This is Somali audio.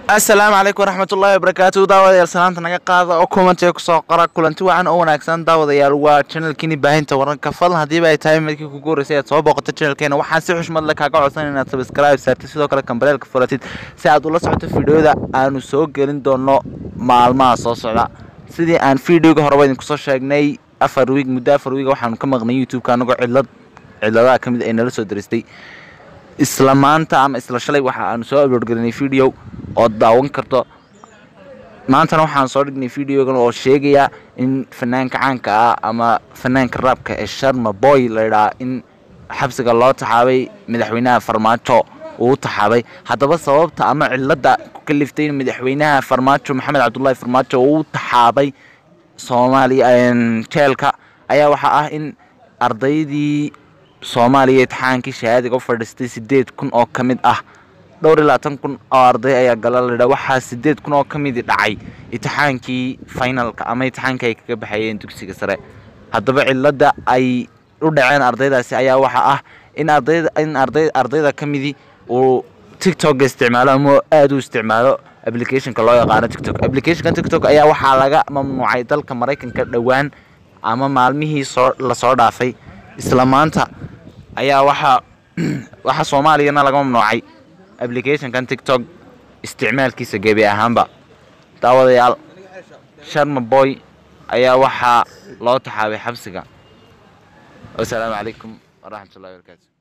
asalaamu calaykum waraxmatullaahi wabarakaatu daawadayaal salaanta naga qaada oo kumantiga kusoo qora kulanti wacan oo wanaagsan daawadayaal waa channelkiini baahinta wararka fadlan haddiiba ay tahay midkii kugu horreysay aad soo booqato channelkeena waxaan si xushmad leh kaaga codsan inaad subscribe saartid sidoo kale kambaleelka furatid si aad ula socoto fiidhooyada aanu soo gelin doono maalmaha soo socda sidii aan fiidhooga horeba idinku soo sheegnay afar wiig muddo afar wiig waxaanu ka maqnay youtube-ka anagoo cidlad cidladaha ka mid ay nala soo daristay isla maanta ama isla shalay waxa aanu soo uploadgelinay video oo daawan karto maantana waxaan soo dhignay videogan oo sheegaya in fanaanka caanka ah ama fanaanka raabka ee sharma boy layidhaha in xabsiga loo taxaabay madaxweynaha farmaajo uu taxaabay haddaba sababta ama cilada ku kaliftay in madaxweynaha farmaajo maxamed cabdullaahi farmaajo uu taxaabay soomaaliya jeelka ayaa waxaa ah in ardaydii soomaaliya imtixaankii shahaadiga u fadhiistay sideed kun oo ka mid ah dhowr iyo labaatan kun oo arday ayaa gala ladha waxaa sideed kun oo ka midi dhacay imtixaankii finalka ama imtixaankii ay kaga baxayeen dugsiga sare haddaba cilada ay u dhaceen ardaydaasi ayaa waxaa ah in ardayda in arday ardayda ka midi uu tiktok isticmaalo ama aada u isticmaalo applicationka loo yaqaano tiktok applicationka tiktok ayaa waxaa laga mamnuucay dalka maraykanka dhowaan ama maalmihii soo lasoo dhaafay isla maanta ayaa waxaa waxaa soomaaliyana laga mamnuucay applicationkan tiktok isticmaalkiisa gebi ahaanba daawadayaal sharma boy ayaa waxaa loo taxaabay xabsiga wasalaamu calaykum waraxmatullahi wabarakaatu